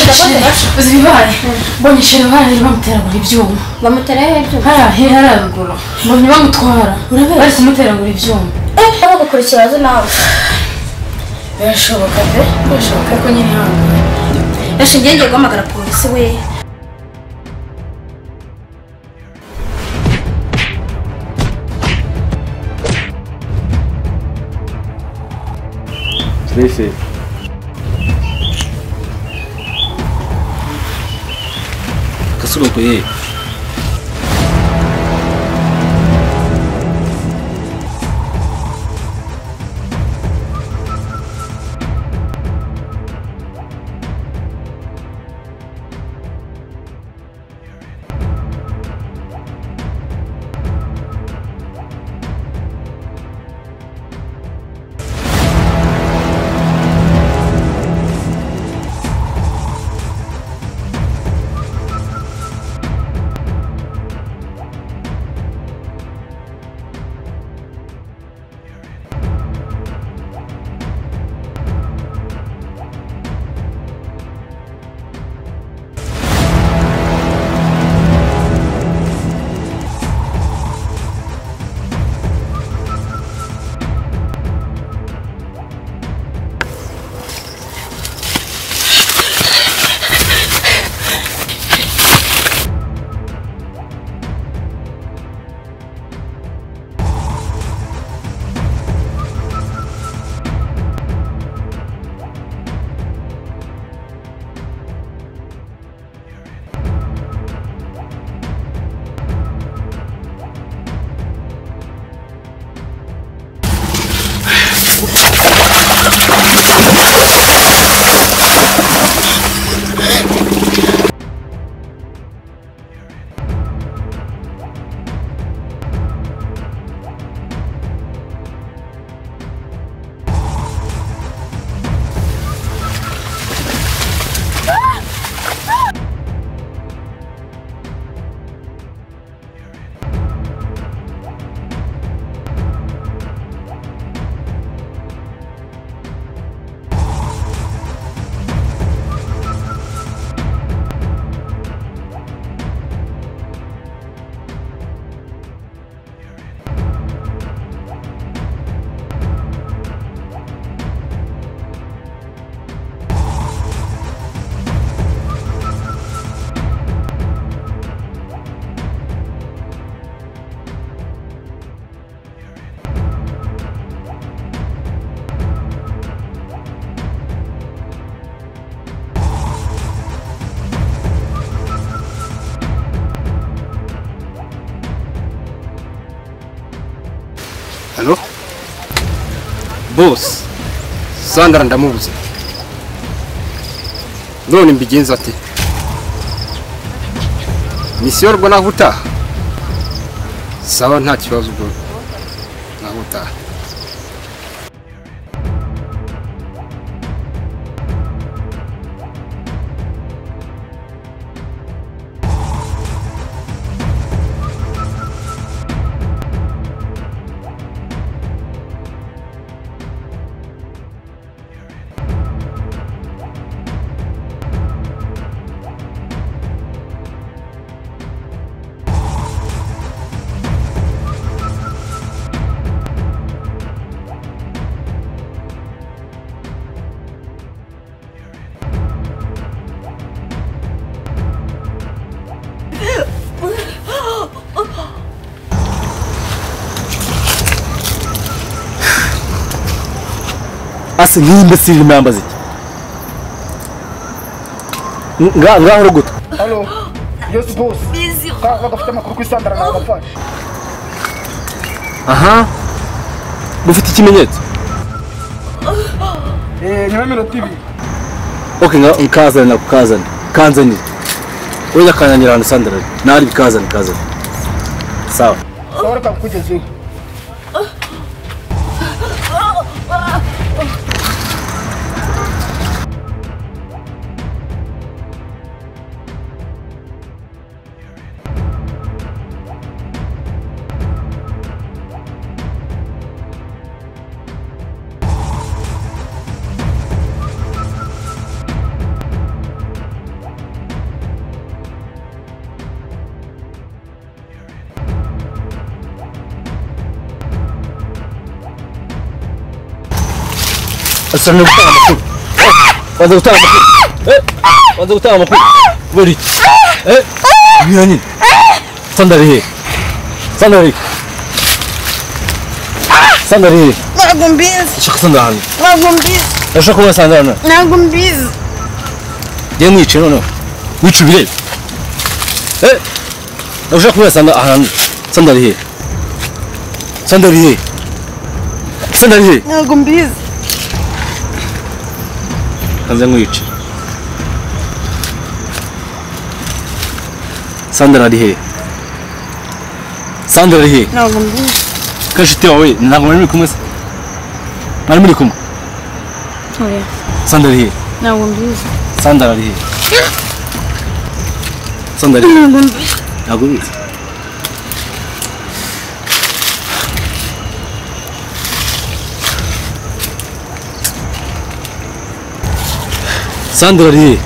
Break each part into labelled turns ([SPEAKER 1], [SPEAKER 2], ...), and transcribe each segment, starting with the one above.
[SPEAKER 1] bashira zibibare mbonye sherivare bamutera ngo ibyuma
[SPEAKER 2] bamutera hejuru
[SPEAKER 1] hariya haraguru mbonye bamutwara bari kumutera ngo ibyuma
[SPEAKER 2] bagukurikira azi nawe
[SPEAKER 1] birashoboka pe birashoboka ko nyine hano
[SPEAKER 2] reka ngenge guhamagara polisi we
[SPEAKER 3] Stay safe. Kasuroko ye. Halo? Boss. Sandra ndamubuze. None mbigenza ati. Misiyo rwo nahuta. Sawa nta kibazo ubwo. Nahuta.
[SPEAKER 4] Asi nimba sirili mwambazi. Nga nga horogutu.
[SPEAKER 5] Halo. Yes boss. Kaka bagafite amakuru ku isandara nagafashe.
[SPEAKER 4] Aha. Ufite ikimenyetso.
[SPEAKER 5] Eh nyuma y'imiro TV.
[SPEAKER 4] Okay nga nkazana nakukazana. Kanzanira. Oya kananira hano Sandra. Nari bikazana kazana. Sawa.
[SPEAKER 5] Sawa reka kukugezeho.
[SPEAKER 4] asa n'ugutanga amakuru baza gutanga amakuru Eh, baza gutanga amakuru kubera iki Eh, nyina nyine sandari hehe sandari sandari hehe
[SPEAKER 6] ntabwo mbizi
[SPEAKER 4] nshaka sandari hano
[SPEAKER 6] ntabwo mbizi
[SPEAKER 4] ndashaka kubona sandari hano
[SPEAKER 6] ntabwo mbizi
[SPEAKER 4] ngiye mwice noneho wica ubirebe Eh, ndashaka kubona sandari ahantu sandari hehe sandari hehe sandari hehe
[SPEAKER 6] ntabwo mbizi
[SPEAKER 4] kanze nkwice sandara ari hehe sandara ari hehe
[SPEAKER 6] ntabwo mbizi
[SPEAKER 4] kashiti wawe ntabwo mwari muri kumwe se mwari muri kumwe
[SPEAKER 6] oya
[SPEAKER 4] sandara ari hehe
[SPEAKER 6] ntabwo mbizi
[SPEAKER 4] sandara ari hehe sandara ari hehe
[SPEAKER 6] ntabwo mbizi
[SPEAKER 4] ntabwo ubizi sandara ari hehe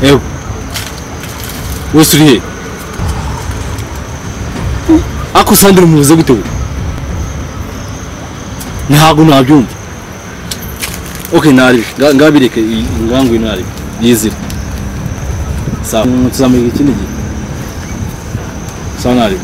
[SPEAKER 4] ewe wese uri hehe ako sandara umuvuze gute we ntabwo nabyumva ok nari ngabireke iyi ngangu nari yizire sawa Mm, tuzamenya ikindi gihe sawa nari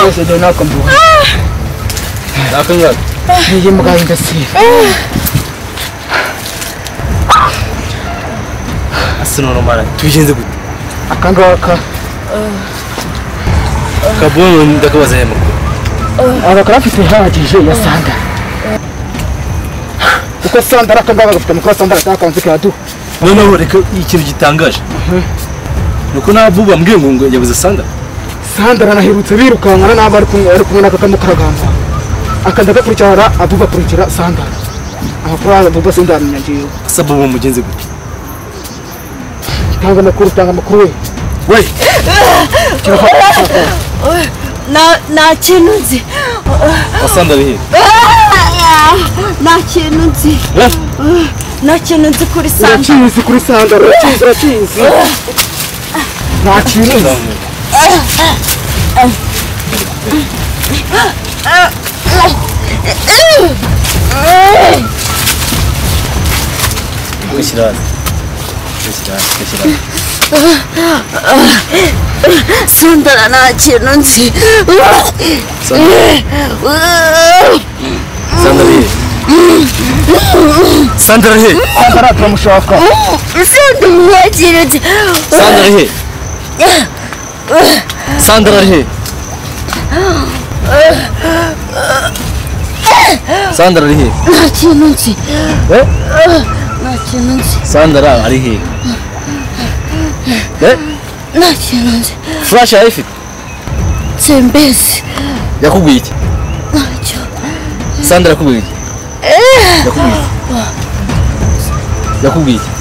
[SPEAKER 5] Bose njye nakumbuka.
[SPEAKER 4] akangaka
[SPEAKER 5] Niyi mbwa y'indasiba.
[SPEAKER 4] asinoromara tubigenze gute
[SPEAKER 5] Aka ngaka.
[SPEAKER 4] kabonye ndakabaza aya makuru
[SPEAKER 5] Aba karafite ihagije ya sandara. Kuko sandara aka ngaka gafite amakuru ya sandara atakanze kiraduha.
[SPEAKER 4] noneho reka ikintu gitangaje ni uko nta bubu bambwiye ngo ngo yabuze sandara
[SPEAKER 5] sandara anaherutse birukankana n'abo ari kumwe ari kumwe n'aka kamukaragamba akaza agakurikirana abuba akurikira sandara amakuru yazo abuba sindamenya ngewe
[SPEAKER 4] asa bubu mugenze gute
[SPEAKER 5] tanga amakuru tanga amakuru we
[SPEAKER 4] we
[SPEAKER 6] Na- nta kintu nzi
[SPEAKER 4] asandara hehe
[SPEAKER 6] Ah, nta kintu nzi
[SPEAKER 4] Eh?
[SPEAKER 6] nta kintu nzi kuri santa
[SPEAKER 5] urakizi kuri sandara urakizi urakizi nta kintu nzi.
[SPEAKER 4] Kwishyirazi. Kwishyirazi, kwishyirazi.
[SPEAKER 6] sandara nta kintu nzi
[SPEAKER 4] Sandara hehe sandara hehe
[SPEAKER 5] sandara turamushaka
[SPEAKER 6] sandara nta kintu nzi
[SPEAKER 4] Sandra he. Sandra he. Sandra he.
[SPEAKER 6] nta kintu nzi
[SPEAKER 4] Eh?
[SPEAKER 6] nta kintu nzi
[SPEAKER 4] Sandra ari he. Eh?
[SPEAKER 6] nta kintu nzi
[SPEAKER 4] Flash ayifite.
[SPEAKER 6] simbesi
[SPEAKER 4] Yakubwiye iki?
[SPEAKER 6] ntacyo
[SPEAKER 4] Sandra yakubwiye iki? Yakubwiye iki? Yakubwiye iki?